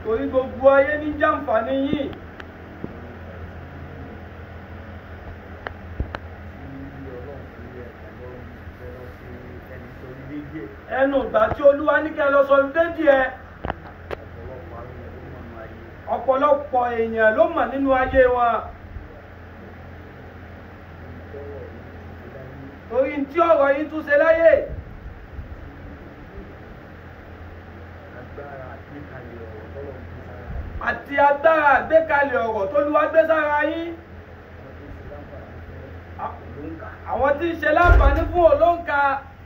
torí gbogbo ayé ní jàǹfààní yìí ẹnu ìgbà tí olúwa ní kẹ́ lọ sọ dédì ẹ ọ̀pọ̀lọpọ̀ èèyàn ló mọ̀ nínú ayé wọn torí tí ọ̀rọ̀ yìí tún ṣe láyé àti agbára àgbékalẹ̀ ọ̀rọ̀ tó lúwa gbé sára yín àwọn tí ń ṣe láǹfààní fún olóǹkà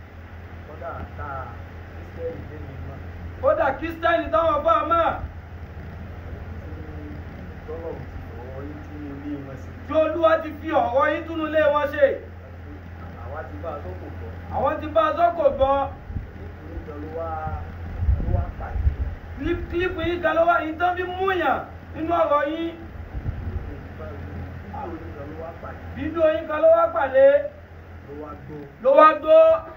kódà kírísítẹ́nì táwọn bá a mọ̀ tí olúwa ti fi ọ̀rọ̀ yín túnú lé wọn ṣe àwọn ti bá a sọ́kò gbọ́ kílípù yín kan ló wà yín tán fi múyàn nínú ọ̀rọ̀ yín fídíò yín kan ló wá pàdé ló wá gbó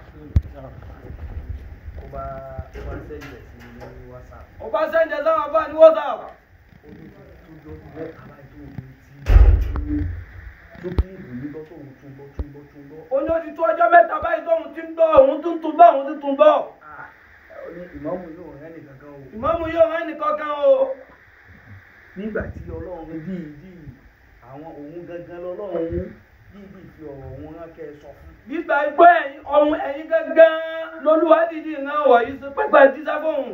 ó bá sẹ́ńdẹ̀ sáwọn bá ní whatsapp ó ní ó ti tó ọjọ́ mẹ́ta báyìí tóun ti ń gbọ́ òun tún tún bọ́ òun tún tún bọ́ ìmọ̀mù yóò rẹ́ nìkan kan o. ìmọ̀mù yóò rán ẹnìkan kan o nígbà tí ọlọ́run bí bí àwọn òun gangan lọ́lọ́run bí bí fi ọ̀rọ̀ òun rán kẹ́ ẹ sọ fún. gbígba igbó ẹ̀yìn ọ̀hún ẹ̀yìn gangan lolúwa dìdí ìran ọ̀rọ̀ yìí sí pẹ́pẹ́ jíṣẹ́ fóun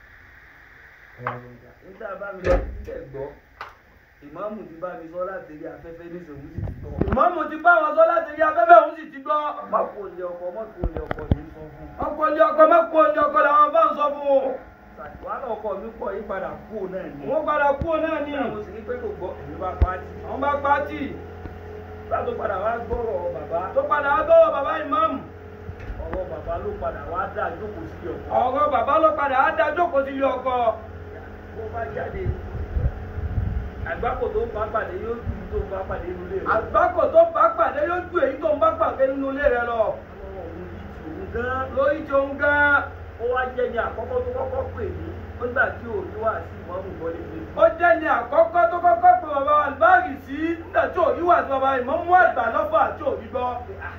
nígbà bá mi lọ sí tẹ̀ gbọ́ ìmọ̀mù ti bá mi sọ láti rí afẹ́fẹ́ ní ìṣòwò sì ti gbọ́. ìmọ̀mù ti bá wọn sọ láti rí afẹ́fẹ́ òun sì ti gbọ́ má kó lé ọkọ má kó lé ọkọ yìí sọ fún. ọkọ̀ ilé ọkọ̀ mẹ́kọ̀ọ́ ilé ọkọ̀ làwọn bá ń sọ fún un wàhálà ọkọ mi pọ̀ yí padà kú náà ni. wọ́n padà kú náà ní àwọn sì ní pé kò gbọ́ èmi bá pa á tì. àwọn bá pàtì nígbà tó padà wá gbọ́rọ̀ bàbá tó padà wá bọ́wọ́ bàbá ìmọ̀mù ọ̀rọ̀ bàbá ló padà wá dá jókòó sí ọkọ. ọ̀rọ̀ bàbá ló padà á dá jókòó sí ilé ọkọ̀ bó bá jáde àgbákò tó bá pàdé yóò ju tó bá pàdé inú ilé rẹ. àgbákò tó bá pàdé yóò ju èyí tó ń bá pàdé nínú ilé rẹ lọ ọlọ́run òun yìí ti òun gan. lórí tí òun gan ó wá jẹ́ ní àkọ́kọ́ tó kọ́kọ́ pè mí nígbà tí ò ní wá sí ìmọ̀mù wọlé pé. ó jẹ́ ní àkọ́kọ́ tó kọ́kọ́ pé bàbá àlùbáàgì sí nígbà tí òrí wà sí bàbá ìmọ̀mú àgbà lọ́fà àti òrí gbọ́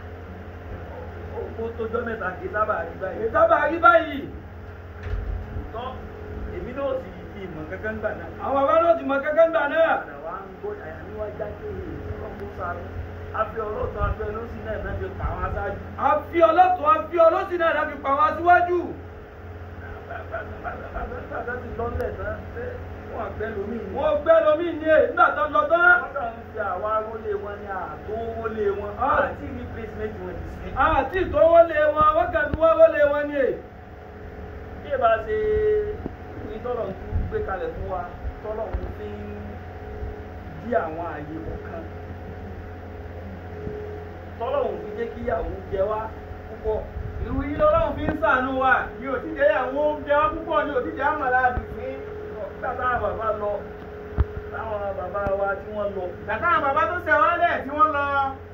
ó tójọ́ mẹ́ta kì í sábà rí báyìí. ìtọ́ba rí báyìí tọ́ èmi náà sì fi ìmọ̀ kankan gbà náà. àwọn bàbá náà ti mọ kẹ́kẹ́ ńgbà náà padà wá ń gbọ́ àyà mi wá jáde ọlọ́run sáré afẹ́ ọlọ́tọ̀ afẹ́ olóṣì náà náà fi pa àwọn aṣáájú. àfi ọlọ́tún àfi ọlọ́sì náà láti pa wá síwájú bàbá ti lọ́lẹ̀ náà ṣé wọ́n àgbẹ̀ lómi ni. wọn gbé lomi ní èyí nígbà tó lọ tán wọ́n kàn ń fi àwa rólé wọn ní àtó rólé wọn Ah. àti replacement wọn ti sí. àti ìtọ́wọ́lé wọn wọ́n kàn fi wọ́n wọlé wọn ní èyí bí ẹ bá ṣe ìwé tọ́lọ̀ ń tún gbé kalẹ̀ fún wa tọ́lọ̀ ń fi ń dí àwọn àyè kọ̀ọ̀kan tọ́lọ̀ ń fi jẹ́ kíyàwó jẹ wá púpọ̀ ìlú yìí lọ́lọ́run fi ń sàánú wa ní òtíjẹ ìyàwó jẹ wá púpọ̀ ní òtíjẹ àmàlà àdùnfín bàbá bàbá lọ táwọn bàbá wa tí wọ́n lọ bàtà àwọn bàbá tó ṣẹ̀wálẹ̀ tí wọ́n lọ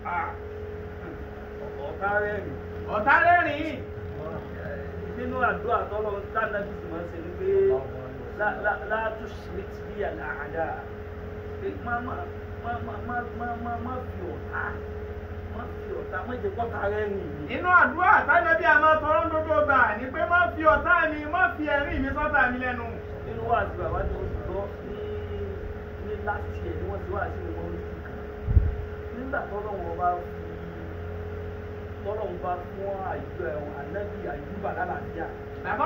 ọ̀tá rẹ̀ rìn ọ̀tá rẹ́rìn nínú àdúrà tọ́lọ̀ dáadáa bí sì máa ń ṣe ni pé lá- lá- látú schmidt bí àdáadá pé má má má má má má má má fi ọ̀tá má fi ọ̀tá má jẹ́ kọ́ta rẹ̀ rìn ní. inú àdúrà tájọbí àmọ́ tọrọ ń dodo gbà ní pé má fi ọ̀tá mi má fi ẹ̀rín mi sọ́tà mi lẹ́nu nínú wà sí bàbá tí wọ́n ti gbọ́ ní ní last year ni wọ́n ti wà sí wọn orí kan nígbà tọ́lọ̀ wọn bá fi tọ́lọ̀ wọn bá fún àyùbá ẹ̀wọ̀n ànábì àyùbá lálàáfíà bàbá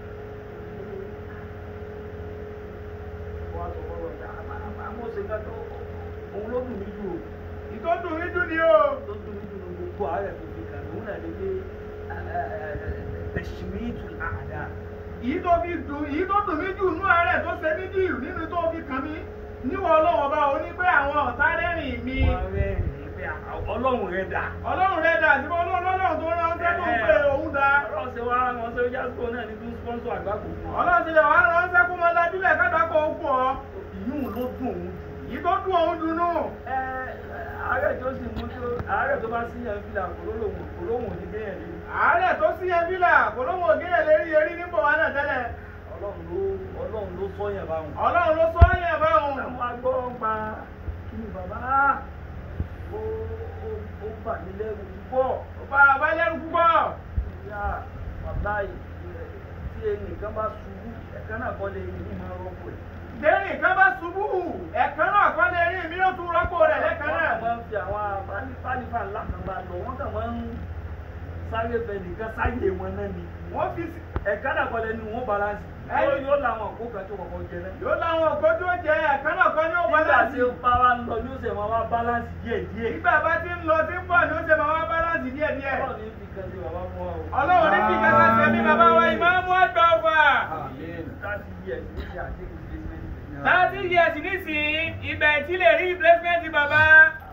wọ́n á sọ fọ́lọ́ ọ̀gá àmọ́ ṣe ká tó òun ló dùn mí jù o. ìtọ́dún mi dùn ní o tó dùn mí dùn gbogbo ààrẹ tó fi kàn lóun náà ní pé tẹ̀símìtì àdá. èyí tó fi dùn èyí tó dùn mí jù nú ààrẹ tó ṣe mí dìrù nínú tó fi kàn mí níwọ̀ ọlọ́wọ́ bá o ní pé àwọn ọ̀tá rẹ́rìn mi wọ́n rẹ̀ ní pé ọlọ́run rẹ̀ dà. ọlọ́run rẹ̀ dà sí ọlọ́run ọlọ́run tó ránṣẹ́ tó ń pè òun dá ọlọ́run ṣe wá wọn ṣe jásíkò náà ní tún sponsor àgbákò fún wa. ọlọ́run ti lè wá ránṣẹ́ kó mọ dájúlẹ̀ kádàkọ̀ ó pọ̀ ìyún ló dùn òun jù. èyí tó dùn òun dùn nù ẹ ààrẹ tó sì mú tó ààrẹ tó bá sí yẹn fìlà kò lóhùn kò lóhùn ní kéèyàn lé. ààrẹ tó sí yẹn fílà kò lóun ògé yẹn lérí erí nípò wa náà tẹ́lẹ̀ ọlọ́run ló ọlọ́run ló ló sọ yẹn báwọn. ọlọ́run ló sọ yẹn báwọn. àwọn agbọ́ ń pa kí ni bàbá ó ó ó bà mí lẹ́rù púpọ̀. bàbá lẹ́rù púpọ̀. ìyá bàbá yìí tí ẹnìkan bá ṣubú ẹ̀ka náà kọ́ lè ní máa rọ́pò ẹ̀. Dẹ́rìn kan bá ṣubú, ẹ̀kan náà kọ́ lè rí mi yóò tún rọ́pò rẹ̀ lẹ́kan wọ́n náà. kàn máa ń fi àwọn pálífà ńlá kan bá lọ wọ́n kàn máa ń sáré fẹ́ nìkan sáyé wọn náà ni. Wọ́n fi sí. ẹ̀ka náà kọ́ lẹ́nu wọn balansi. Ẹni- yóò yóò làwọn òkú kan tó kọ̀kọ́ jẹ náà. Yóò láwọn ògbó tó jẹ ẹ̀kan náà kọ́ ní ó nígbà balance. tí ó bá wa ń lọ ní oṣù máa wá balansi díẹ̀ díẹ̀. Nígbà bá ti ń lọ tí ń bọ̀ ní ó ṣe máa wá balance díẹ̀ díẹ̀. ọlọ́run ní fi kan sí bàbá fún wa o. Ọlọ́run ní fi kẹta ṣe mí bàbá wa ìmáàmù àgbà ọ̀fà. láti yẹ ní ti àdéhùn statement. Thirty years nísìnyí, ibẹ̀ tí lè rí replacement bàbá.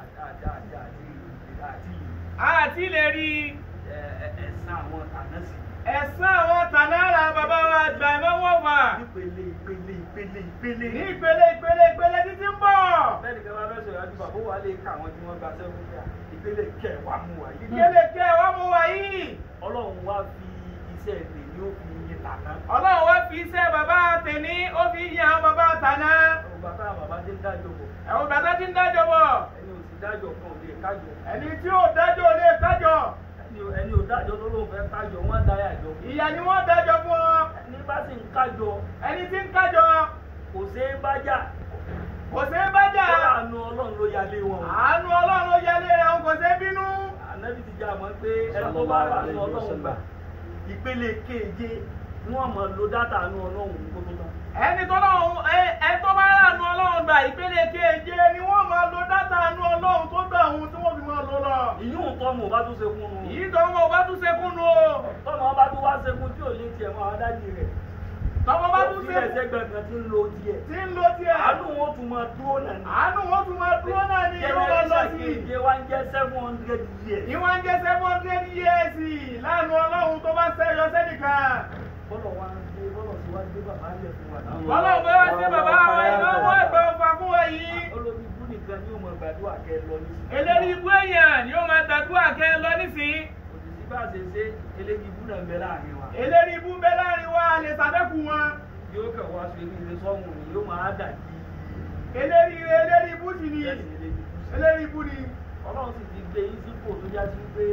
Àti lè rí ẹ̀sán àwọn tànásì. ẹ̀sán àwọn tànára bàbá wa àgbà ìmọ̀wọ̀ fà. ìpele ìpele ìpele ìpele. Ní ìpele ìpele ìpele títí ń bọ̀. bẹ́ẹ̀ni kí wọ́n bá fẹ́ sọ̀rọ̀ àdúgbò àbó wa lè ka àwọn tí wọ́n gba sẹ́fún fún wa. ìpele kẹwàá mú wa yìí. Ìpele kẹ́ wá mú wa yìí. ọlọ́run wá fi iṣẹ́ èdè ní ó fi yin tàná. Ọlọ́run wá fi iṣẹ́ bàbá tèmi, ó fi yan àwọn bàbá tàná. ọgbà táwọn bàbá ti ń dájọ́ bọ̀. Ẹ̀wọ̀n bàtà ti ń dájọ́ bọ̀. ẹni ò sì dájọ́ kan ò lè kájọ. Ẹni tí ò dájọ́ ò lè kájọ. ẹni ò- ẹni ò dájọ́ tó lóun fẹ́ kájọ wọ́n dá yàjọ. Ìyà ni wọ́n dájọ́ fún ọ. ẹni bá sì ń kájọ Ẹni tí ń kájọ kò ṣeé bá jà. kò sí bá jà. Àánú ọlọ́run ló yálé wọn. Àánú Ọlọ́run ló yẹlé rẹ̀, òun kò sí bínú. Ànábì ti já mọ́ pé ẹni tó bá rà ní ọlọ́run gbà. Ìpele keje ni wọ́n mọ̀ lo dátà àánú ọlọ́run kó tó tán. Ẹni tó lọ́run ẹ tó bá ràánú Ọlọ́run gbà ìpele keje ni wọ́n máa lo dátà àánú Ọlọ́run tó gbà òun tí wọ́n fi máa lò lọ. Ìyún tọ́mù bá tún ṣe fún un. Yìí tó wọn ò bá tún ṣe kúnnú o. Tọ́mù bá tún wá ṣe fún tí ò lé tiẹ̀ mọ́ àwọn dájì rẹ̀. Tọ́wọ́ bá tún Bí ṣe ẹsẹ̀ gbẹ̀ngàn ti ń lo tiẹ̀. tí ń lo tiẹ̀. Àánú wọn tún máa dúró náà ní. Àánú wọn tún máa dúró náà ní yóò máa lọ sí. keje wá ń jẹ́ seven hundred years. Ìwọ́n ń jẹ́ seven hundred years láàánú Ọlọ́run tó bá ṣẹ́yọ sẹ́nìkan. Bọ́lọ̀ wá ń gbé bọ́lọ̀ sí wá gbé bàbá lẹ̀ fún wa. Ọlọ́run bá wá sí bàbá wa ìnáwó ẹgbẹ́ ọ̀fà fún wa yìí. Olórí ibú nìkan ni yóò mọ gbàdúrà kẹ́ ẹ lọ ní. Eléri ibú èèyàn ni ó máa gbàdúrà kẹ́ ẹ lọ nísìnyí. Òṣìṣẹ́ bá ṣe ṣe eléyìí ibú náà ń bẹ láàrin wa. Eléri ibú ń bẹ láàrin wa lè ṣàfẹ́kù wọn. Yóò kàn wá sí ilé sọ́hùn ni yóò máa dà kí Eléri ire eléri ibú sì ni. ẹ̀sìn eléyìí ibú sí. Eléri ibú ni. Ọlọ́run sì ti gbé yín sípò tó já sí pé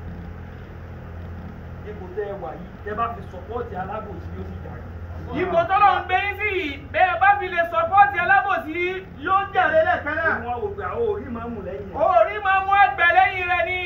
ipò tẹ́ ẹ wà yìí tẹ́ bá fi sọ̀pọ́ọ̀tì alábòsí yóò sì jà yín. Ipò tọ́lọ̀ ń gbé yín sí yìí, bẹ́ẹ̀ bá fi lè sọpọ́ọ̀tì alábòsí yóò jàre lẹ́ẹ̀kan náà. Wọ́n wò pé àwọn orí máa ń mú lẹ́yìn ẹ̀. Orí máa mú ẹgbẹ̀ lẹ́yìn rẹ̀ ni.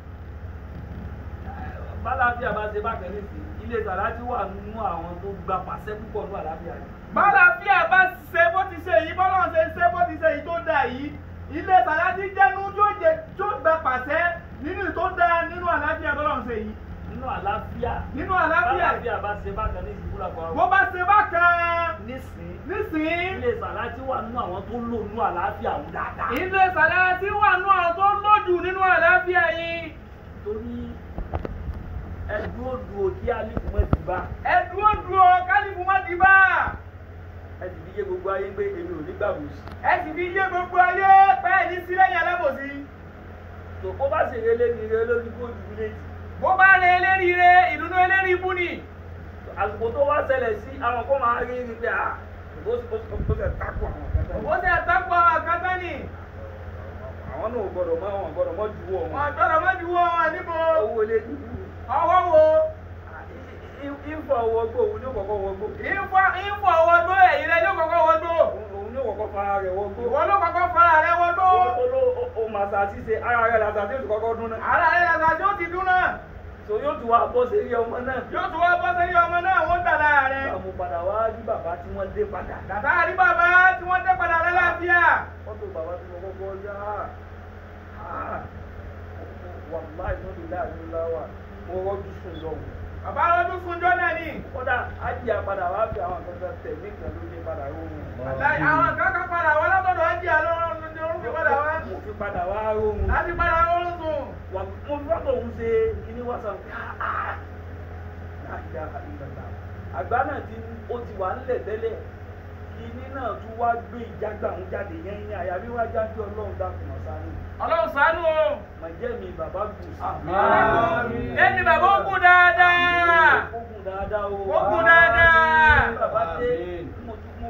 bálàfíà bá ṣe bákan nísìn ilé sàlájú wà nínú àwọn tó gba pàṣẹ púpọ̀ ní àlàáfíà rẹ̀. Bálàfíà bá ṣe bó ti ṣe yìí, bọ́lá ṣe ṣe bó ti ṣe yìí tó dáa yìí. Ilé Sàlájì jẹ́nu yóò jẹ tó gba pàṣẹ nínú tó dáa nínú àlàáfíà bọ́lá ṣe yìí. nínú àlàáfíà Nínú àlàáfíà, bálàfíà bá ṣe bákan ní ìsìnkú làkọ̀ bó àwọn. bá ṣe bákan nísìn nísìnyí. ilé sàlájú wà nínú àwọn tó lò nínú àlàáfíà òun dáadáa. Ilé Sàlájì wà nú àwọn tó lójú nínú àlàáfíà yìí. torí ẹdúró dúró kí alíkù mọ́ ti bá Ẹ dúró dúró kálífù má di bá. ẹ sì fi yé gbogbo ayé pé èmi ò ní gbàgbọ́sí. Ẹ sì fi yé gbogbo ayé pẹ́ẹ́ ní sílẹ̀yìn alábòsí. tó kó bá ṣe relé ní relé lórí góòlù létí. Bó bá rẹ eléríire, ìdùnnú eléri ibú ni. àsìkò tó wá ṣẹlẹ̀ sí àwọn kó máa rí rí pé à ó ó ó fẹ́ kákó àwọn kẹta Ó ṣe àtàkùn àkátá ni. àwọn náà ò gbọdọ̀ mọ́ àwọn gbọdọ̀ mọ́ ju wọn. Wọ́n gbọ́dọ̀ má ju wọ́n níbo. owó lé ní Ọwọ́ wo? ìfọ̀ owó gbó òun ní kọ̀kọ́ wọ gbó. Ìfọ̀ ìfọ̀ ọwọ́ gbó ẹ̀yìn rẹ̀ ló kọ́kọ́ wọ́n gbó. òun ní kọ̀kọ́ fara rẹ̀ wọ gbó. Ìwọ ló kọ́kọ́ fara rẹ̀ wọ́n gbó. ó ló ó màsà ṣíṣe ara rẹ̀ làṣà tí ó ti kọ́kọ́ dún náà. Ara rẹ̀ làtà tí ó ti dún náà. so yóò tún wá bọ́ sí ilé ọmọ náà. Yóò tún wá bọ́ sẹ́yìn ọmọ náà wọ́n gbà lára rẹ̀. àmọ́ padà wá rí bàbá tí wọ́n dé padà. Kàtà rí bàbá tí wọ́n dé padà lálàáfíà. wọ́n tó bàbá tí mo kọ́kọ́ yá wàláì tó lè láàrin láwà mo rọ́jú sùn lọ́wọ́. Bàbá lọ́dún sunjọ́ náà ni. kódà ájì àpadà wá fi àwọn kankan tẹ̀mí kan ló dé padà róhun. Àláì àwọn kankan padà wá látọ̀dọ̀ ájì àlọ́ orúkọ padà wá. mo fi padà wá róhun. Láti padà wọ́n sùn. wà mo fi fọ́tò òun ṣe kíní whatsapp láìda ìgbàgbà àgbà náà ti ó ti wà ńlẹ̀ tẹ́lẹ̀ kíní náà tún wá gbé ìjágbà ń jáde yẹn ní àyàbí wá jáde ọlọ́run dákun ọ̀sán ni Ọlọ́run ṣàánú o. màjẹ́ mi bàbá gùn sí. Ẹni bàbá ó kú dáadáa. ó gùn dáadáa o. Ó gùn dáadáa. bàbá dé mo tún mo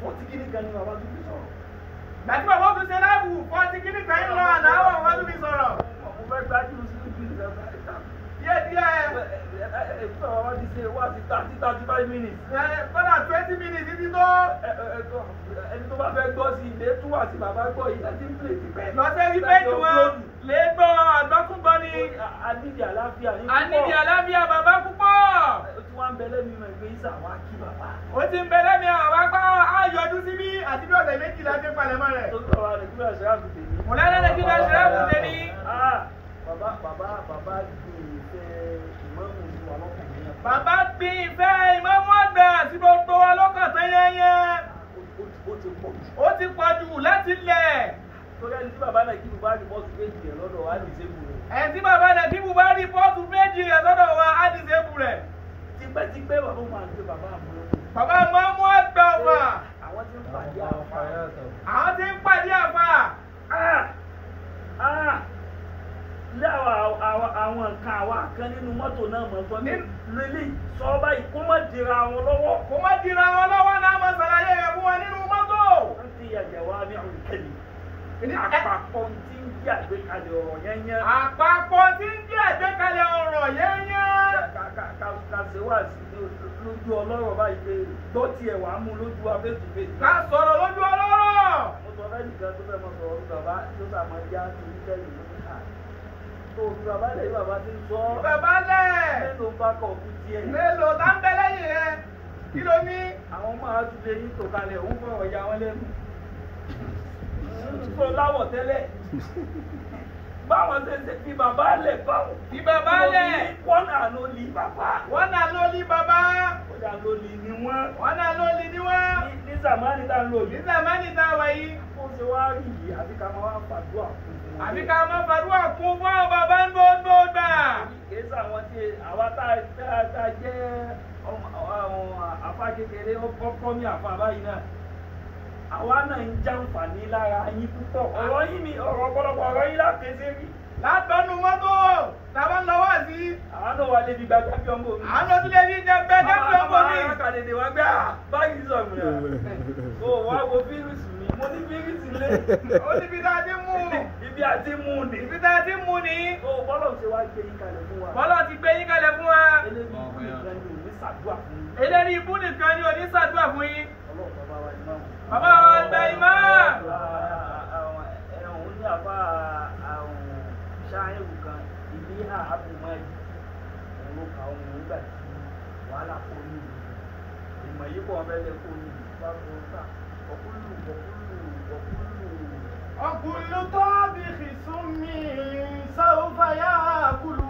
fọ́tí kíní kan ní bàbá tó fi sọ̀rọ̀. gbàtí bàbá tún ṣe láìpù fọ́ọ̀tì kíní kan ń lọ àná àwọn ọmọ tó fi sọ̀rọ̀ mo fẹ́ gbájú sí ibi ìgbà díẹ̀ díẹ̀ Ẹ̀fọ́ àwọn ti ṣe wá sí thirty thirty five minutes. ẹ, kọ́dà twenty minutes títí tó Ẹni tó bá fẹ́ gbọ́ sí ilé tún wà sí bàbá gbọ́ yìí láti ń plé ti pẹ́. lọ́sẹ̀ rí méjì wọn lè gbọ́ àgbọ́kúngbọ́ ni A nídìí àlàáfíà ní a nídìí àlàáfíà bàbá púpọ̀ Ó ti wá ń bẹ lẹ́nu ìmọ̀ ìgbé Isa wá kí bàbá. ó ti ń bẹ lẹ́mi àwọn apá àyọjú síbí àti bí ọ̀sẹ̀ méjìlá ti ń palẹ̀mọ́ rẹ̀ Tó sọ wa Nàìjíríà ṣe àgùntè ní. mo lẹ́nu ẹ̀jẹ̀ kí bá ṣe é kùn tẹ́ni Ah, Bàbá bàbá bàbá gbé ìfẹ́ ìmọ̀ọ́mù ní wa lọ́kàn ní ẹ̀. bàbá gbin ìfẹ́ ìmọ̀mú àgbà sí gbogbo wa lọ́kàn tán yẹ́yẹ́ Ó ti pọ̀ jù. ó ti pọ̀ jù láti lẹ̀ Torí ẹni tí bàbá Nàìjíríà bá rí bọ́ọ̀sì méjì rẹ̀ lọ́dọ̀ wa ní ìṣègùn rẹ̀. ẹ̀ tí bàbá rẹ̀ kí bùbá rí pọ́ọ̀tù méjì rẹ̀ sọ́dọ̀ wa á ti ṣe bù rẹ̀ Tipẹ́tipẹ́ bàbá máa ń gbé bàbá àmúlò. bàbá mọ́mú àgbà ọ̀fà Àwọn tí ń pàdé àfà. àwọn tí ń pàdé àfà Ah! Ah! Ilé àwọn àwọn àwọn nǹkan àwa kan nínú mọ́tò náà mọ̀ sọ ní lílì sọ báyìí kó má dira wọn lọ́wọ́. kò má dira wọn lọ́wọ́ náà mọ̀ sàlàyé rẹ̀ fún wa nínú mọ́tò. Wọ́n ti yàjẹ̀ wá ní àwọn ìkẹlẹ̀. Ní àpapọ̀ tí ń jẹ́ àgbékalẹ̀ ọ̀rọ̀ yẹnyẹn. àpapọ̀ tí ń jẹ́ àgbékalẹ̀ ọ̀rọ̀ yẹ́nyẹ́. Kàṣe wà sí lójú ọlọ́rọ̀ báyìí pé gbọ́ tiẹ̀ wàá mú lójú wa fèsì fèsì. ká sọ̀rọ̀ lójú ọlọ́rọ̀. Mo sọ fẹ́ nìkan tó fẹ́ mọ sọ̀rọ̀ ní bàbá tó sàmọ́ já sí ìtẹ́lẹ̀ ní ká. Tó fi bàbá lẹ̀ yí bàbá ti ń sọ ọ́. bàbá lẹ̀ Mélòó bá kọ̀ kú tiẹ̀? mélòó tá ń bẹ lẹ́yìn rẹ̀ kí ló ní. Àwọn máa tún lè yín tò kalẹ̀ òun fọ̀rọ̀ ya wọn lẹ́nu. Sọ láwọ̀ tẹ́lẹ̀. Báwọn ṣe ṣe fi bàbá lẹ̀ báwọn. fi bàbá lẹ̀ Wọ́n náà ló li bàbá. wọ́n náà ló ní bàbá Ó dà ló li ni wọ́n. wọ́n náà ló ní níwọ̀n. Ní ní Sàmánì tá ń lò ní yìí. sàmánì tá a wà yìí Ó ṣe wá rí yìí àbí ká máa wá fàdúrà fún un. àfi ká má fàdúrà kún fún àwọn bàbá ń gbogbo gbà. kìí sàwọn tí àwa tá tá tá jẹ́ ọmọ àwọn àfa kékeré ọkọ mi àfa báyìí náà àwa náà ń jàǹfààní lára yín púpọ̀ ọ̀rọ̀ yín ni ọ̀rọ̀ ọ̀pọ̀lọpọ̀ ọ̀rọ̀ yín lápèsè rí látọ̀nù mọ́tò tàbá ń lọ wá sí. àwa náà wà débi gbàgbà bí ọmọ mi. àwọn tó lè ní jẹ gbẹdẹ fún ọmọ mi. Màmá kàdédé wá gbé à báyìí sọ̀rọ̀ rẹ̀ o wá wo fírísì mi mo ní fírísì lé ó níbi tá a ti mú ibi àti mú ni. ibi tá a ti mú ni. o bọ́lọ̀ ṣe wá gbé yín kalẹ̀ fún wa. bọ́lá ti gbé yín kalẹ̀ fún wa. eléyìí nìkan ni òní ṣàdúrà fún yín. eléyìí ibú nìkan ni òní ṣàdúrà fún yín. ọlọ́run bàbá wa ni máa wù. bàbá wa gba ìmọ̀. òun ní àbá ṣááyẹ̀wò kan ìdí hà ábùmọ́ẹ̀dì òun ló ka ohun nígbà tí wàhálà kó ní ìlú ìmọ̀ yìí kò ọbẹ̀ lẹ kó ní ìlú bá tó sà ọkùnlù ọkùnlù ọkùnlù. ọkùnlù tó bí kìsùnmí sáwùfà yá kùlù.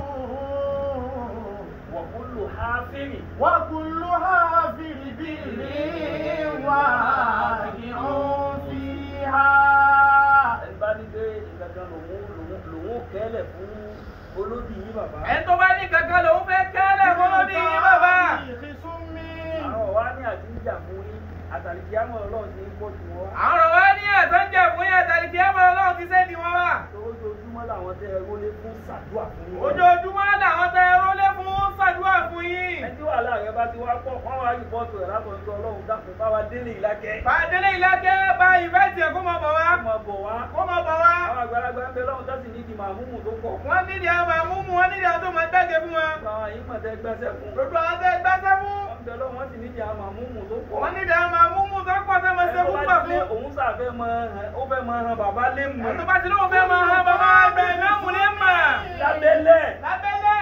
wọ̀kúnlù háfìrì. wọ́kùnlù háfìrì bìrì wà ní òfì ha. ẹni bá ní pé ìgbàgbọ́n lòun lòun lòun kẹ́lẹ̀ fún olódì yìí bàbá. ẹni tó bá ní kankan lòun fẹ́ kẹ́lẹ̀ fún lóde yín bàbá. àwọn wa ní àdíjà fún yín àtàlìkí àmọ́ ọlọ́run ti ń pọ̀ jù wọ́n wá. àwọn wa ní ẹ̀tọ́ ń jẹ fún yín àtàlí kí ẹ mọ ọlọ́run ti sẹ́ni wọn wá. ojoojúmọ́ làwọn tẹ ẹ wọlé fún ṣàdúrà fún yín. ojoojúmọ́ làwọn tẹ rólé fún ṣàdúrà fún yín. ẹni tí wàhálà rẹ bá ti wá pọ̀ wọ́n wá rìpọ́ọ̀tù rẹ̀ látọ̀jú ọlọ́run dákun bá wa délé ìlákẹ́. bàdélé ìlàkẹ́ bá ìfẹ́sì ẹ̀ kó mọ̀ bọ̀ wá. kó máa bọ̀ wá. kó mọ̀ bọ̀ wá. àwọn àgbàlagbà ń bẹ lọ́run tẹ́sí ní ìdìmọ̀ àmúmù tó pọ̀. wọ́n nídìí àwọn àmúmú wọn nídìí àwọn tó máa gbẹ́gẹ́ fún wọn. gbogbo àwọn yìí mọ̀ tẹ́ gbẹ́sẹ̀ fún. gbogbo àwọn tẹ gbẹ́sẹ́ fún. wọ́n bẹ lọ́run wọ́n sì nídìí àwọn àmúmù tó pọ̀. wọ́n nídìí àwọn àmúmú tó pọ̀ tó máa ṣe fún gbà fún. òun sàfẹ́ mọ ó fẹ́ mọ han bàbá lé mọ̀. ẹ̀tọ́ bá ti lóun fẹ́ máa han bàbá àgbẹ̀ ìmáàmù ní mà. lábẹ́lẹ̀. lábẹ́lẹ̀.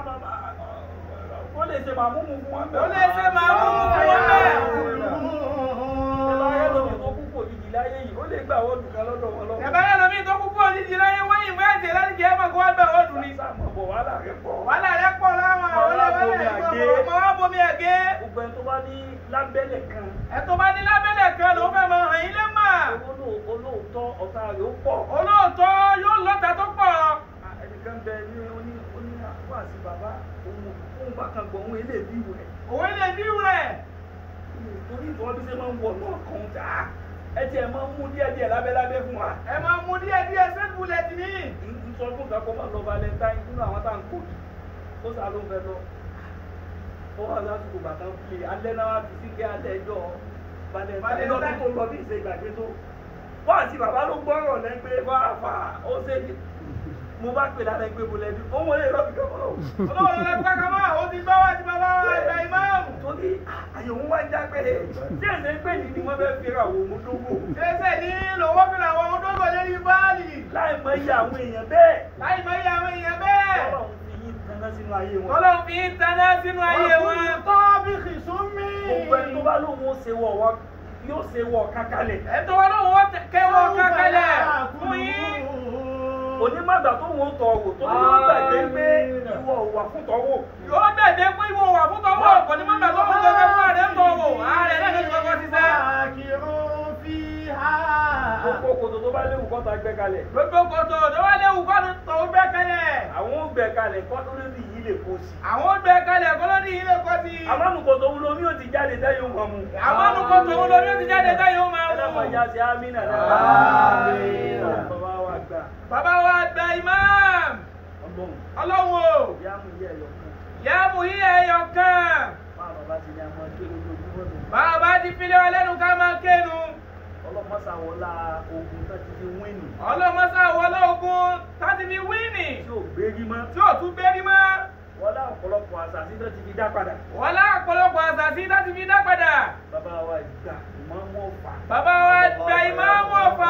ó lè ṣe màmúmù fún wọn ó lè ṣe màmúmù fún wọn bẹ́ẹ̀. Ẹ̀bá yẹn lómi tó kú kò yìí láyé yìí, ó lè gbà wọ́n dùn kan lọ́dọ̀ wọn lọ́wọ́. ẹ̀bá yẹn lómi tó kúkú òjijì láyé wọ́n yìí wọ́n ẹ̀jẹ̀ láti jẹ́ ẹ̀mọ̀ kó wá gbà wọ́n dùn ni. Sáàmù bọ̀ wàhálà rẹ̀ pọ̀. wàhálà rẹ pọ̀ láwọn àwọn ọlọ́wọ́lẹ̀ ọmọ wa bomi ẹ̀gẹ́. Gbogbo ẹni tó bá ní lábẹ́lẹ̀ kan, ẹ̀tọ́ bá ní lábẹ́lẹ̀ kan ló fẹ́ máa hàn yín lé mà. olóò- olóòótọ́ ọ̀tá rẹ̀ ó pọ̀. olóòótọ́ yóò lọ́ta tó pọ̀. Ẹnìkan bẹ ní oní oní wàásù bàbá òun òun bá kan gbọ̀ òun ilé ìbí rẹ̀. òwe lè bí rẹ̀. Torí ìtọ́ bí ṣe máa ń wọ̀ náà kan tà á. Ẹ tiẹ̀ máa ń mú díẹ̀díẹ̀ lábẹ́lábẹ́ fún wa. ẹ máa mú díẹ̀ díẹ̀ sẹ́ẹ̀tì bulẹ̀tì ní. n sọ fún kakọ máa lọ valentine nínú àwọn tá à ń kó yìí ó sá ló ń fẹ́ lọ ó wà lásìkò bàtà ń fi alẹ́ náà wá fi sí kí alẹ́ ẹjọ́ balẹ̀ lọ́dún tó lọ bí ìṣe ìgbàgbé tó wọ́n àti bàbá ló gbọ́rọ̀ lẹ́gbẹ́ fáfá ó ṣe ní mo bá pè lára ẹgbẹ́ mo lẹ́bi ó wọlé lọ́bì kankan o. Ọlọ́run ló fẹ́ kọ́ mọ́, ó ti gbọ́ wá sí bàbá wa ìgbà ìmáàmù. torí àyẹ̀wò wá ń já pé tí ẹ̀sẹ̀ pé ní ni wọ́n fẹ́ fi ra àwọn òmùdógó Ṣéṣe ní lòwó fi làwọn ohun tó gò lérí báàlì. láì mọ iye àwọn èèyàn bẹ́ẹ̀ Láì mọ iye àwọn èèyàn bẹ́ẹ̀. Ọlọ́run fi yín tanná sínú ayé wọn. Ọlọ́run fi ń taná sínú ayé wọn. Tó bí kìsúmí. gbogbo ẹni tó bá lóun ó ṣe wọ̀ wá yóò ṣe wọ̀ kákalẹ̀. Ẹ̀tọ́ wọn lóun ó kẹwọ́ kankanlẹ̀ fún yín. onímọ̀gbà tó wọ́n tọ̀ wò tó ní wọ́n gbàgbé pé ìwọ ò wà fún tọ́wọ́. Yóò bẹ̀dẹ̀ pé ìwọ wà fún tọwọ́ ọ̀pọ̀ ní mọ́gbà tó fún gẹ́gẹ́ fún ààrẹ ń tọwọ́. Ààrẹ náà ló ti kọ́kọ́ ti sẹ́. Àkìrún fi hà. gbogbo kòtò tó bá léwu kọ́ta gbẹ kalẹ̀. Gbogbo kòtò tó wá léwu kọ́ ló tọ̀ ó gbẹ́ kalẹ̀. àwọn ó gbẹ kalẹ̀ kọ́ lórí ní yìí lè kó sí. Àwọn ó gbẹ́ kalẹ̀ kọ́ lórí ilé kọ́ sí. àmọ́nu kòtò wo lomi ò ti jáde tẹ́yìn wọn mu. Àwọn olùkọ́ tòun lórí ó ti jáde táyé ó máa ẹlẹ́mọ̀ mú. ìyá sí amínà náà. Àmín. bàbá wa gbà. Bàbá wa gba imam. ọlọ́run Ọlọ́run o. ìyá mú iye ẹ̀yọ̀ kan. Yá mú yí ẹyọ kan. máa bàbá ti ní àmọ́ tó lójoojúmọ́ nù. Bàbá ti fi lé wa lẹ́nu ká máa kénu. ọlọ́mọ́sàwọ́lá ogun tó ti fi wíìnì. Ọlọ́mọsá wọlé ogun táti fi wíìnì. tí ò gbérí mọ́. Tí ò tún gbérí mọ́. wọ́n lá ọ̀pọ̀lọpọ̀ àṣàṣì tó ti fi dá padà. Wọ́n lá ọ̀pọ̀lọpọ̀ àṣàṣì láti fi dá padà. bàbá wa ìgbà ìmọ̀ wọn fà. Bàbá wa gba ìmáàmù ọ̀fà.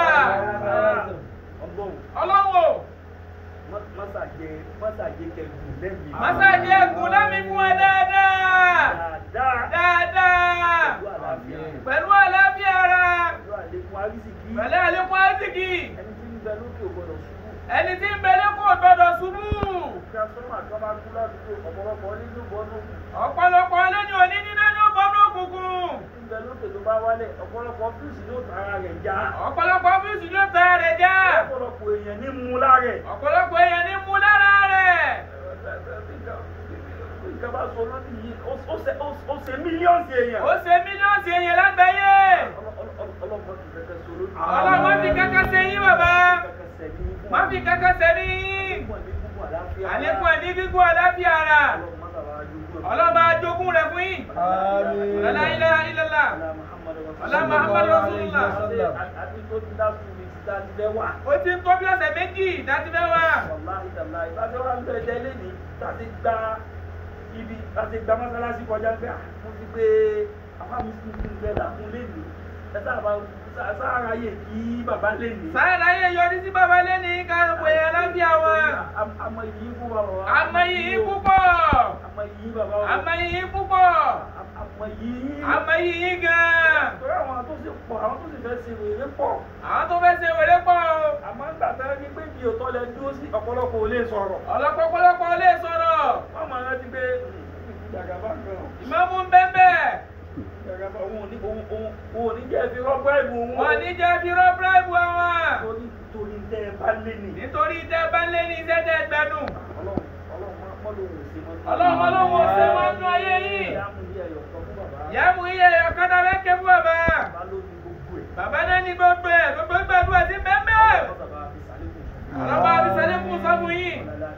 ọgbọ́n Ọlọ́run o. mọ́sàgé mọ́sàgé kẹgùn lẹ́mìí. Màsáàjì ẹ̀gùn lámì fún wa dáadáa. dáadáa. Dáadáa. pẹ̀lú àlàáfíà. Pẹ̀lú àlàáfíà ara. pẹ̀lú àlékún àrísìkí. Pẹ̀lú àlékún àsìkì. ẹni tí ń bẹ lókè ò gbọdọ̀ ṣubú. Ẹni tí ń bẹ lẹ́kọ̀ọ́ gbọdọ̀ ṣubú. transformer kan bá kú ládùúgbò ọ̀pọ̀lọpọ̀ nínú bọ́ọ̀nù. Ọ̀pọ̀lọpọ̀ lẹ́ni òní níná ní ọgbọ́n òkùnkùn. tí ń bẹ lókè tó bá wálẹ̀ ọ̀pọ̀lọpọ̀ fíìsì ló tara rẹ̀ já. Ọ̀pọ̀lọpọ̀ fíìsì ló ta rẹ̀ já. ọ̀pọ̀lọpọ̀ èèyàn ní mú lára ẹ̀. Ọ̀pọ̀lọpọ̀ èèyàn ní mú lára rẹ̀. ìjọba sọ lónìí yìí ó- ó ṣe- ó- ó ṣe mílíọ̀nù èèyàn. Ó ṣe mílíọ̀nù èèyàn lágbàáyé. ọlọ́mọ ti fẹ́kẹ́ sọ lónìí. Ọlọ́mọ fi kankan ṣe yín bàbá. Kẹ́kẹ́ sẹ́ni fún Má fi kankan ṣe ní yín. Àlékún ẹ̀mí gígùn àlàáfíà ara. Ọlọ́ba ajogún rẹ̀ fún yín. Àmín. La ilaha illallah. Ọlá Muhammadu Rasulullah. Àti tó ti dá sùn ní ti dá ti bẹ́ wà. Ó ti ń tó bí ọ̀sẹ̀ méjì dájú fẹ́ wá. Wàláhì tàláhì. Ìbáṣẹ́ wa ń bẹ ẹ̀jẹ̀ lẹ́ni láti gba ibi láti gba mọ́sálásí kọjá pé à mo ti gbé afámi sí ti ń bẹ lákun lẹ́ni. Ẹ sáàbà sáàrà yè kí bàbá lẹ́ni. Sáyẹ̀dá yẹ yọrí sí bàbá lẹ́ni ká pè é àlàáfíà wọn. Àmọ́ yìí fún bàbá wa. Àmọ́ yìí púpọ̀. Àmọ́ yìí bàbá wa. Àmọ́ yìí púpọ̀. Àmọ́ yìí. Àmọ́ yìí gan. Torí àwọn tó sì pọ̀, àwọn tó sì fẹ́ ṣe wèrè pọ̀. Àwọn tó fẹ́ ṣe wèrè pọ̀ o. Àmọ́ nígbà tó ní pé bí òótọ́ lẹ dúró sí ọ̀pọ̀lọpọ̀ ò lè sọ̀rọ̀. Ọ̀lọ́pọ̀pọ̀lọpọ̀ lè sọ̀rọ̀. Wọ́n máa rántí pé ìjàgàbá kan. Ìmáàmù ń bẹ́ẹ̀ Ìjàgàbá òun ò ní òun òun òun ò ní jẹ́ fi rọ́pọ̀ ẹ̀bùn òun. Wọ́n ní jẹ́ fi rọ́ bíráìbù àwọn. Torí torí tẹ́ ẹ bá lé nì. Nítorí tẹ́ bá lé ní iṣẹ́ tẹ́ gbẹ́dùn. Ọlọ́run ọlọ́run máa pọ́ lóhùn sí mọ́. Ọlọ́run ọlọ́run ó ṣe wọ́n nú ayé yìí. Ìyá mú ilé ẹ̀yọ̀ kan fún bàbá. Ìyá mú iye ọ̀kadà lẹ́kẹ̀ fún bàbá. Bàbá ló ní gbogbo ẹ̀. Bàbá náà ní gbogbo ẹ̀ gbogbo gbàdúrà sí bẹ́ẹ̀ Bàbá fi sàlékún. Ọlọ́ba àbí sẹ́lẹ̀kùn sọ fún yín.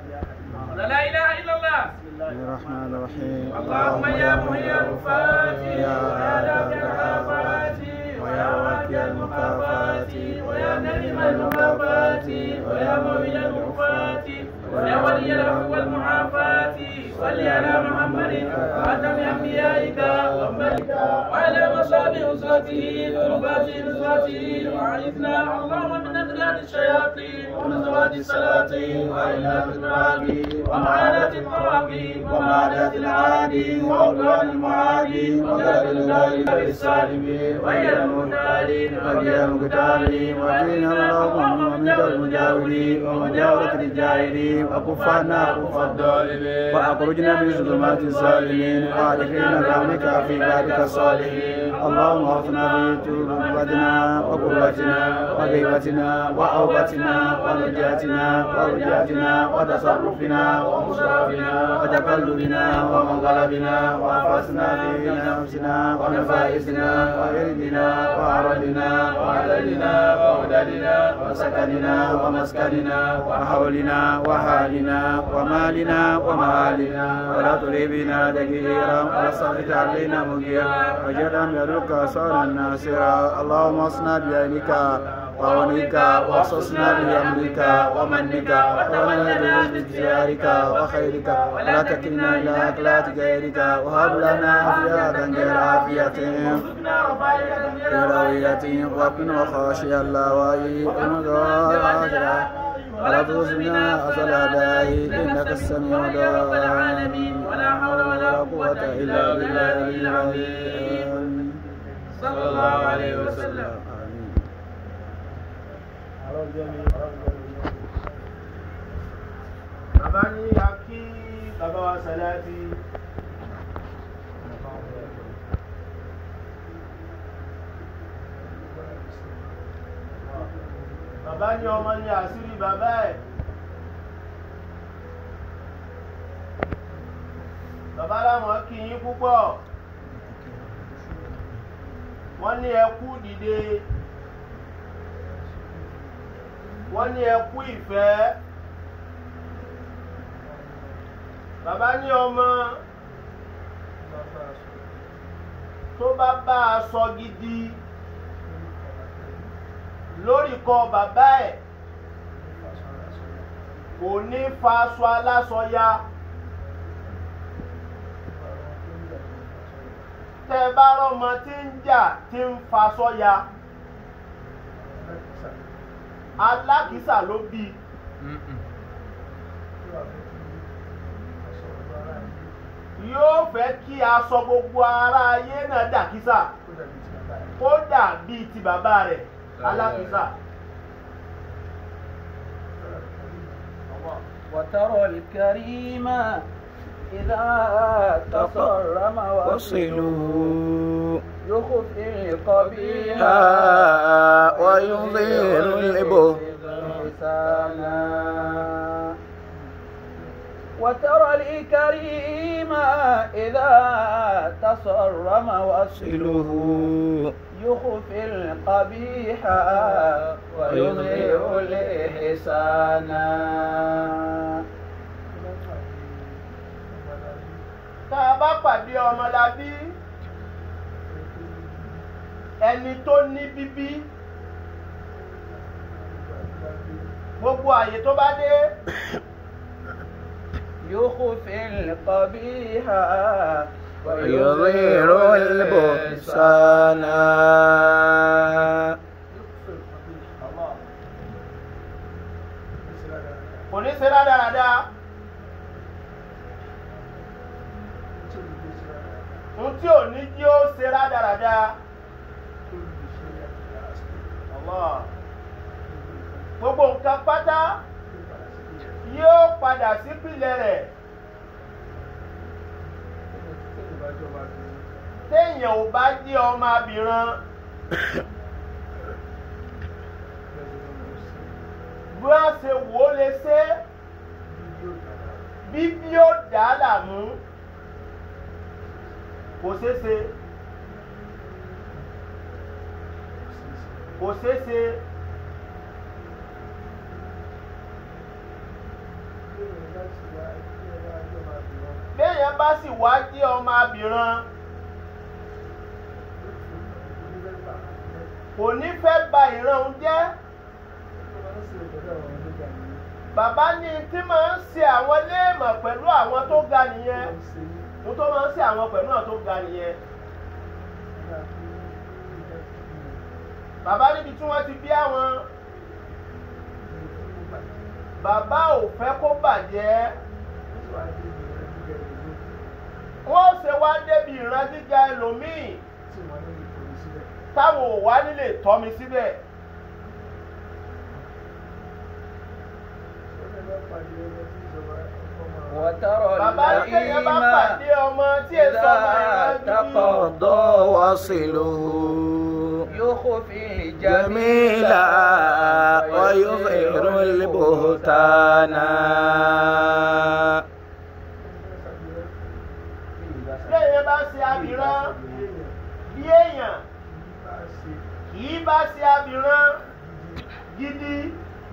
La ilaha illallah. الرحمن الرحيم اللهم يا محيي الوفاة ويا دافع الآفات ويا واقي المكافات ويا نعم المكافات ويا موي الوفاة ويا ولي العفو والمعافاة صل على محمد خاتم أنبيائك وأمتك وعلى مصاب أسرته ذنوبات نصرته وأعذنا اللهم من أذلال الشياطين ونزوات السلاطين وإلى الرابي ومعاناة الطواغي ومعاداة العادي وعدوان المعادي وقدر الغالب السالمين وهي المغتالين وهي المغتالين ودين اللهم ومن المجاورين ومجاورة الجاهلين وكفانا كف الظالمين وأخرجنا من ظلمات الظالمين وأدخلنا برحمتك في عبادك الصالحين اللهم اغفرنا في ذنوبنا وقربتنا وغيبتنا وأوبتنا ونجاتنا ورجاتنا وتصرفنا ومصرفنا وتقلبنا ومنقلبنا وأنفسنا في نفسنا ونفائسنا وإردنا وأعرضنا وعددنا وعددنا وسكننا عددنا ومسكننا وحولنا وحالنا ومالنا ومالنا ولا تليبنا دقيرا ولا تسلط علينا مجيرا وجعلنا من يدك صالحا ناصرا اللهم اصنع بعينك وعونك واخصصنا بأمرك ومنك ونعوذ بجارك وخيرك ولا تكلنا إلى أكلات غيرك وهب لنا عافية غير عافية كراوية وقنا وخاشي الله وعي ومضاجرة ولا تخزنا أصل أدائي إنك السميع الدعاء ولا حول ولا قوة إلا بالله العظيم صلى الله عليه وسلم آمين bàbá ní a kí bàbá wa sàláàtì bàbá ní ọmọ ní àṣírí bàbá ẹ̀ bàbá láwọn kí yín púpọ̀ wọ́n ní ẹ kú dìde wọ́n ní ẹ kú ìfẹ́ bàbá ní ọmọ tó bá bá a sọ gidi lórí kọ bàbá ẹ̀ kò ní fa aṣọ aláṣọ ya tẹ́ ẹ bá rọ́mọ tí ń jà tí ń faṣọ ya alákìísà ló bí yóò fẹ́ kí aṣọ gbogbo ara ayé náà dàkísà kó dà bíi ti bàbá rẹ̀ alákìísà. وترى الكريم إذا تصرم وصلوا يخفي القبيح ويظهر الإبه لسانا وترى الكريم إذا تصرم وصله وصله يخفي القبيح ويظهر الإحسان tá a bá pàdé ọmọlábí ẹni tó ní bíbí gbogbo àyè tó bá dé يخفي القبيح ويظهر البهتان kò ní ṣe rádaràda ohun tí ò ní jí ó ṣe rádaràda Allah. gbogbo nǹkan pátá yóò padà sípìlẹ̀ rẹ̀ téèyàn ò bá jẹ́ ọmọ abìran bí wọ́n ṣe wò ó lè ṣe bí bí ó dà á làmú kò ṣeé ṣe kò ṣeé ṣe béèyàn bá sì wá jẹ́ ọmọ abìran kò ní fẹ́ ba ìran òun jẹ́ bàbá ní tí máa ń ṣe àwọn léèmọ̀ pẹ̀lú àwọn tó ga nìyẹn mo tó máa ń ṣe àwọn pẹ̀lú àwọn tó ga nìyẹn bàbá níbi tí wọ́n ti bí àwọn bàbá ò fẹ́ kó bàjẹ́ wọ́n ṣe wá débi ìran gíga ẹlòmíì táwọn ò wá nílé tọ́ mi síbẹ̀. وترى bàbá ní kéèyàn bá الكريم pàdé ọmọ tí èso ọmọ ìran gidi قضى وصله يخفي جميلا ويظهر البهتان léèyàn bá ṣe abìrán bí èèyàn kì í bá ṣe abìrán gidi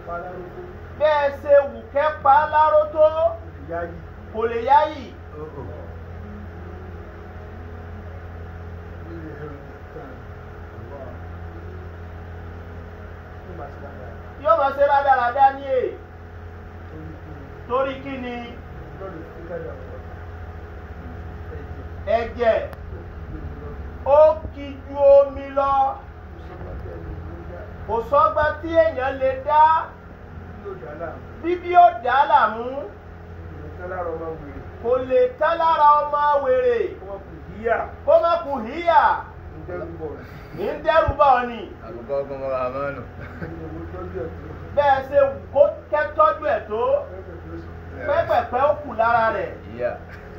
bẹ́ẹ̀ ṣe wù kẹ́ pa á láró tó kò lè yáyì yóò máa ṣe rádaràdá ní è torí kí ni ẹ̀jẹ̀ ó kì ju omi lọ kò sọ́gbọ́n tí èèyàn lè dá bíbí ó dá láàmú kò lè tán lára ọmọ wèrè kó má kù híyà ní ń dẹ́rù bá ọ ni أبقاكم الرحمن bẹ́ẹ̀ ṣe wù kó kẹ́tọ́jú ẹ̀ tó pẹ́pẹ̀pẹ́ ó kù lára rẹ̀ يا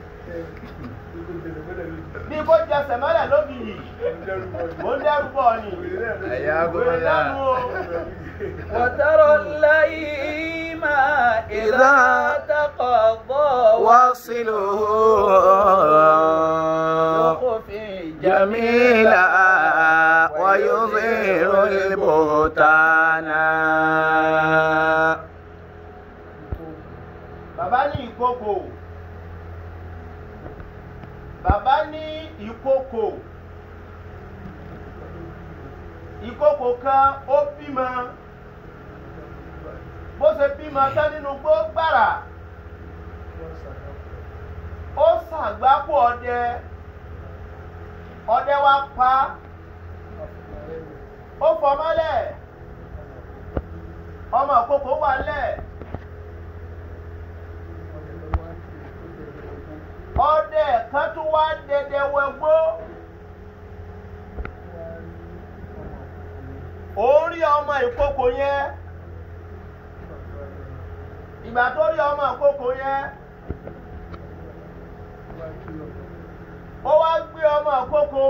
bí kò jẹ sẹ̀mọ́lẹ̀ lóbi yìí mo ń dẹ́rù bá ọ ni حياكم wèrè lánàá o. وترى اللئيم إذا تقضى واصله يخفي جميلا ويظهر البهتان bàbá ní ìkókò bàbá ní ìkókò ìkókò kan ó bímọ bó ṣe bímọ tán nínú gbó gbàrà ó ṣàgbákò ọdẹ ọdẹ wa pa ó fọmọ́lẹ̀ ọmọ ìkókò wà lẹ̀. ọdẹ kan tún wá dẹdẹ wẹgbó òun rí ọmọ ìkókò yẹn ìgbà tó rí ọmọ ìkókò yẹn ó wá gbé ọmọ ìkókò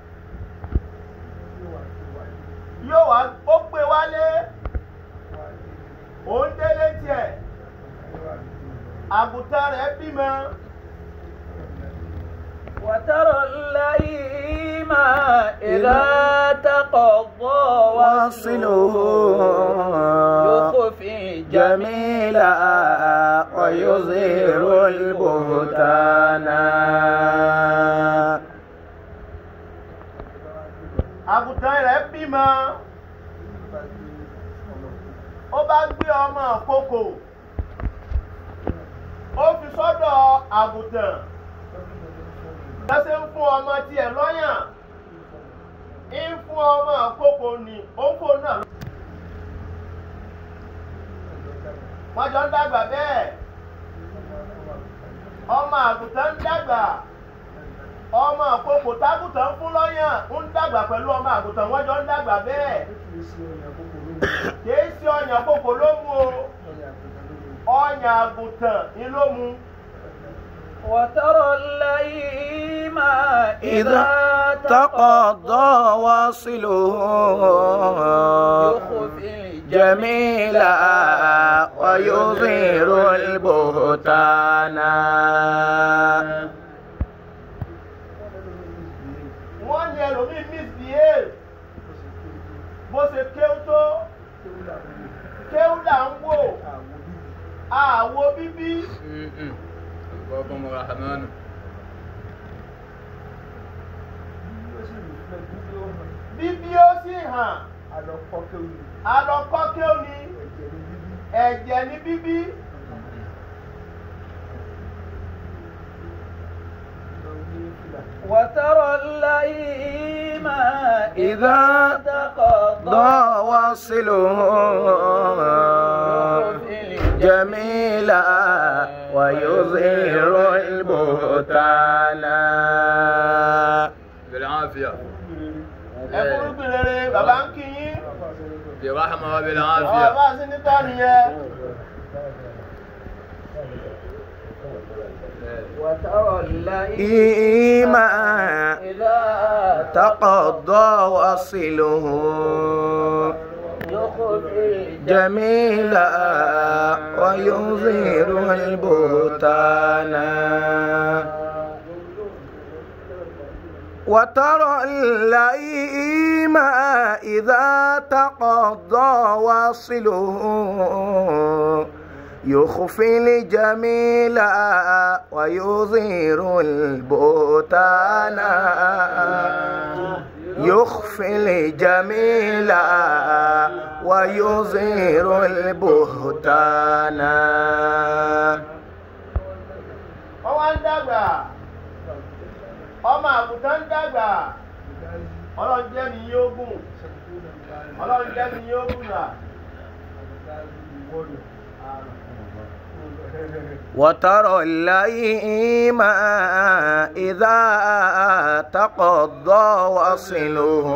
yóò wá ó gbé wálé òun délé tiẹ̀ àgùntàn rẹ̀ bímọ. وترى اللئيم إذا تقضى واصله يخفي جميلا ويظهر البهتان àgùntàn rẹ̀ bímọ ó bá gbé ọmọ àkókò ó fi sọ́dọ̀ àgùntàn lọ́sẹ̀ ń fún ọmọ tiẹ̀ lọ́yàn ń fún ọmọ àkókò ní òǹkò náà. wọ́n jọ ń dàgbà bẹ́ẹ̀ ọmọ àgùntàn ń dàgbà ọmọ àkókò tágùntàn fún lọ́yàn ń dàgbà pẹ̀lú ọmọ àgùntàn wọ́n jọ ń dàgbà bẹ́ẹ̀ kìí ṣe ọyàn àkókò ló mú o ọyàn àgùntàn ni ló mú. وترى اللئيم إذا تقضى واصله يخفي جميلا ويظهر البهتان wọ́n ní ẹlòmíì misbehave bó ṣe kéwú tó kéwú là ń wò àwo bíbí أبقاكم الرحمن bíbí ó sì hàn alọ́kọ́ kéwú ni ẹ̀jẹ̀ ní bíbí وترى اللئيم إذا ضاع واصله جميلا ويظهر البهتان بالعافية ẹkúrúgbìn rere bàbá ń kí yín برحمة àwọn وبالعافية bá sí níta nìyẹn وترى اللئيم إيمان إذا تقضى واصله يخفي جميلا ويظهر البهتان وترى اللئيم إذا تقضى واصله يخفي الجميل ويظهر البهتان يخفي الجميل ويظهر البهتان wọ́n wá ń dàgbà ọmọ àgùntàn ń dàgbà ọlọ́run jẹ́ mi yóò gùn ọlọ́run jẹ́ mi yóò gùn rà. وترى اللئيم إذا تقضى وصله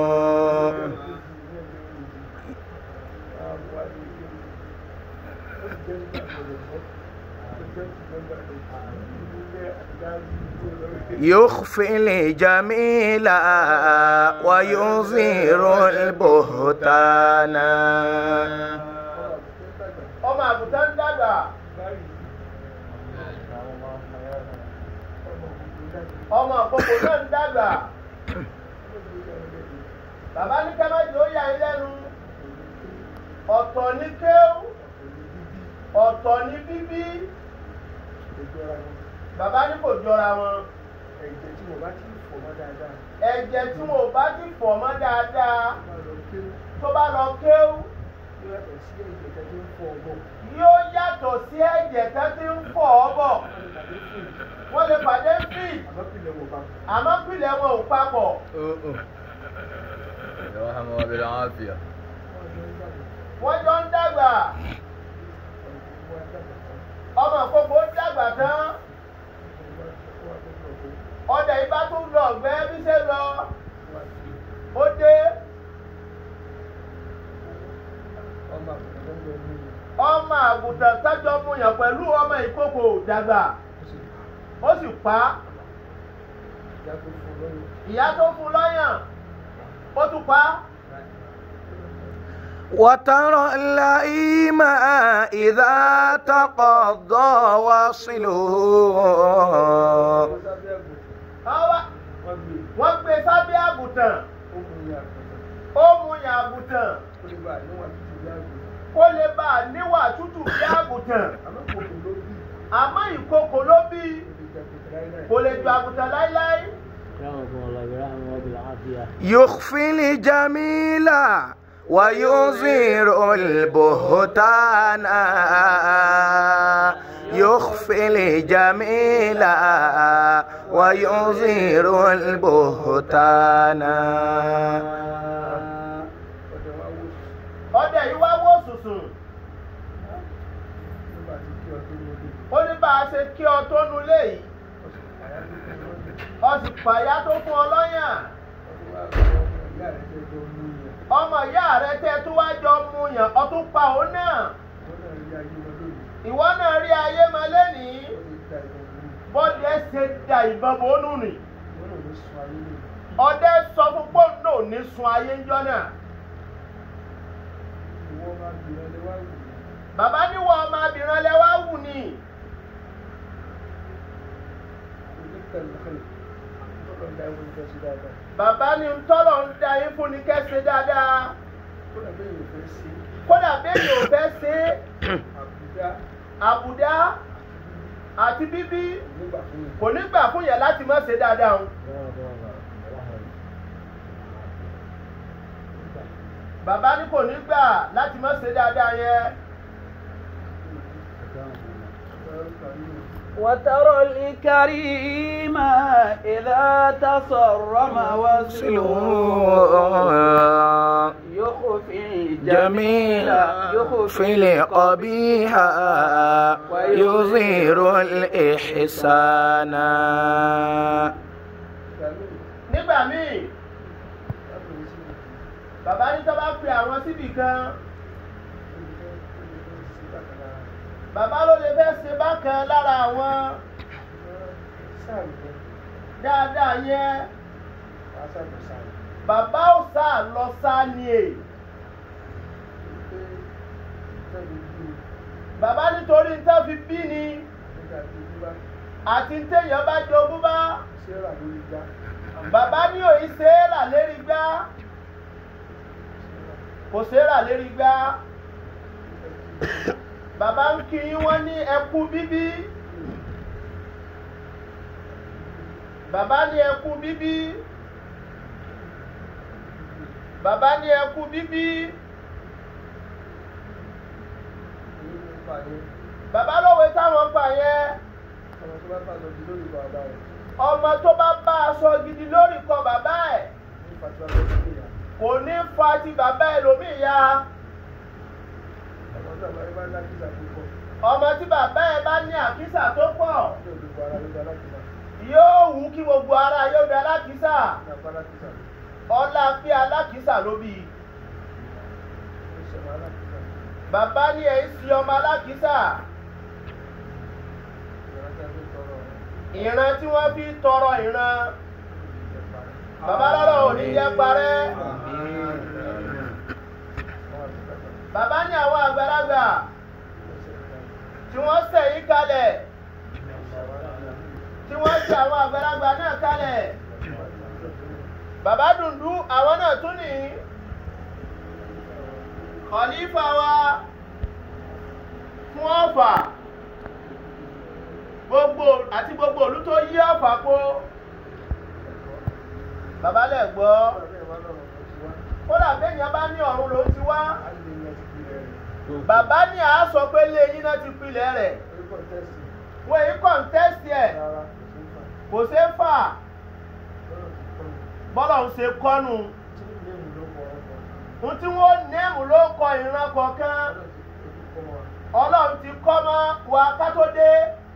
يخفي الجميل ويظهر البهتان ọmọ àgùntàn ń dàgbà ọmọ àkókò náà ń dàgbà bàbá ní kẹ́mẹ́tì ó yà yín lẹ́nu ọ̀tọ̀ ní kéwù ọ̀tọ̀ ní bíbí bàbá ní kò jọra wọn ẹ̀jẹ̀ tí mo bá ti fọ̀ mọ́ dáadáa ẹ̀jẹ̀ tí wọn ò bá ti fọ̀ mọ́ dáadáa tó bá lọ kéwú tó bá lọ kéwù yóò yàtọ̀ sí ẹ̀jẹ̀ tẹ́ tó ń fọ̀ ọgbọ̀n yóò yàtọ̀ sí ẹ̀jẹ̀ tó ti ń fọ̀ ọ́ bọ̀ wọ́n lè pàdé fíì àmọ́ pìlẹ̀ wọ̀ bá àmọ́ pìlẹ̀ wọn ò papọ̀ يرحمه بالعافية wọ́n jọ ń dàgbà ọmọ àkókò ń dàgbà tán ọdẹ ibà tún lọ ọgbẹ́ bí ṣe lọ ó dé ọmọ àkùnrin tó ń lọ ní ọmọ àgùntàn sájọ mu yàn pẹ̀lú ọmọ ìkókò dàgbà ó sì pa á ìjà tó fún lọ́yìn ìyá tó fún lọ́yàn ó tún pa á. وترى اللئيم إذا تقضى وصله Ọwá- wọ́n gbé wọ́n gbé sábẹ́ àgùntàn ó mú ìyá àgbàtà ó mu yàn àgùntàn ó lè bá níwọ̀n títí ìyá àgbàtà kó lè bá a níwà tútù bí àgùntàn àmọ́ kò kò ló bí àmọ́ ìkókò ló bí kò lè kò lè jẹ àgbàtà láíláí ju àgùntàn láíláí. رحمكم الله برحمه بالعافية يخفي الجميل ويظهر البهتان يخفي الجميل ويظهر البهتان ọ̀dọ̀ wa wò ọdẹ yìí wá wò sùsùn nígbà tí kí ọdún mo dé ó ní bá a ṣe kí ọ tó nulẹ̀ yìí ọ̀sùn àyà tó fún ọdún ọ sì pàyà tó fún ọ lọ́yàn ọdún wa gba ọmọ ìyá rẹ̀ tẹ́ ọmọ ìyá rẹ tẹ́ tó mú yẹn tó wá jọ mu yàn ọ tún pa òun náà wọ́n náà rí ayé wọn ìwọ náà rí ayé lónìí máa lẹ́nìí wọ́n lè bọ́dẹ da ìbọn mú ṣe da ìbọn bò ó nù nì wọ́n náà lè sun ayé lónìí ọdẹ sọ fún pọ́ńdò ní sun ayé ńjọ́ náà ìwọ máa gbìyànjú lé wá wù mí bàbá níwọ̀ ọmọbìnrin lẹ wá wù ní oníkàlùkàlù tọ́lọ̀ ń da ìwọ nífẹ̀ẹ́ sí dáadáa bàbá ní tọ́lọ̀ ń da yín fún ni kẹ́sì dáadáa kó dà bẹ́ẹ̀ yóò fẹ́ sí kódà bẹ́ẹ̀ yóò fẹ́ ṣe é àbúdá àbùdá àti bíbí nígbà fún yẹn. kò ní gbà fún yẹn láti má ṣe dáadáa o bàbá ní kò ní gbà láti má ṣe dáadáa yẹn وترى الكريم إذا تصرم وصله يخفي جميل يخفي القبيح يظهر الإحسان nígbà míì bàbá ní tó bá pe àwọn síbì kan bàbá ló lè fẹ́ ṣe bákan lára àwọn dáadáa yẹn bàbá ò sá lọ sá ni è bàbá nítorí ń tẹ́ fi bí ni àti ń téèyàn bá jogún bá bàbá ní òyì sèérà lérí gbá kò sèérà lérí gbá bàbá ń kí yín wọ́n ní ẹkú bíbí bàbá ní ẹkú bíbí bàbá ní ẹkú bíbí bàbá lówe táwọn gbà yẹn ọmọ tó bá bá aṣọ gidi lórí kọ bàbá ẹ̀ kò ní fa ti bàbá ẹlòmíì ya ọmọ tí bàbá ẹ bá ní àkísà tó pọ̀ yóò wù kí gbogbo ara yóò di alákísà ọlá pé alákísà ló bí i bàbá ní ẹ̀ ń sin ọmọ alákísà ìran tí wọ́n fi tọrọ ìran bàbá lọ́rọ̀ ò ní jẹ́ parẹ́ bàbá ní àwọn àgbàlagbà tí wọ́n sẹ̀ yí kalẹ̀ tí wọ́n sẹ̀ àwọn àgbàlagbà náà kalẹ̀ bàbá dùndú àwọn náà tún ní kọ̀lífà wa fún ọ̀fà gbogbo àti gbogbo òlú tó yí ọ̀fà kó bàbá lẹ̀ gbọ́ kódà béèyàn bá ní ọ̀run ló ti wá bàbá ní àá sọ pé lé yín náà ti pilẹ̀ rẹ̀ wọ́n èyí kọ̀ǹtẹ́sì ẹ̀ kò ṣeé fà bọ́lọ̀ ń ṣe kọ́nu ohun tí wọ́n nẹ́ẹ̀mù ló kọ ìran kọ̀ọ̀kan ọlọ́run ti kọ́ mọ́ wa ká tó dé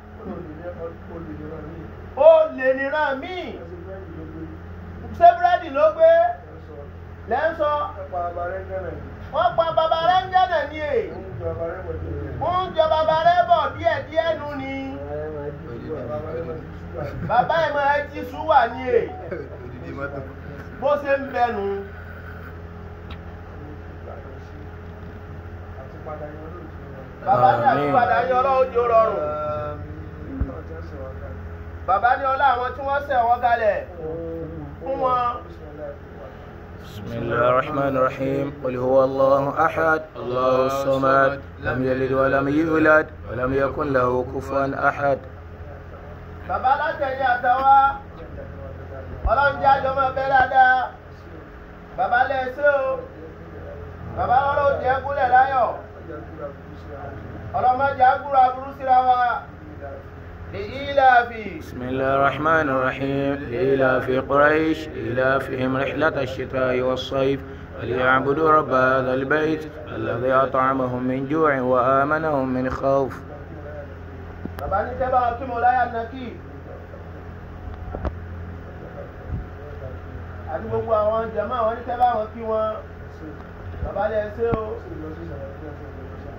ó lè níran míì ṣé búrẹ́dì ló gbé lẹ́ńsọ wọ́n pa bàbá rẹ̀ ń gánà ní è ń jọ bàbá rẹ̀ bọ̀ díẹ̀ díẹ̀ nu ni bàbá ẹ̀ máa jí súwà ní è bó ṣe ń bẹnu. bàbá ní àtúpadà yín ọlọ́run jò rọrùn bàbá ní ọlá àwọn tí wọ́n ṣẹ̀ wọ́n kalẹ̀ fún wọn. بسم الله الرحمن الرحيم قل هو الله أحد الله الصمد لم يلد ولم يولد ولم يكن له كفوا أحد bàbá látẹ̀yìn àtàwa ọlọ́run jẹ́ àjọ máa bẹ́ dáadáa bàbá lẹ́sẹ̀ o bàbá ọlọ́run jẹ́ gúnlẹ̀ láyọ̀ ọlọ́mọdé àgúrò aburú síra wa لإيلاف بسم الله الرحمن الرحيم لإيلاف قريش إيلافهم رحلة الشتاء والصيف وليعبدوا رب هذا البيت الذي أطعمهم من جوع وآمنهم من خوف bàbá ní tẹ́ bá wọn kí mo láyà nàkì àti gbogbo àwọn jẹ̀mọ́ àwọn ní tẹ́ bá wọn kí wọn bàbá lẹ́sẹ̀ o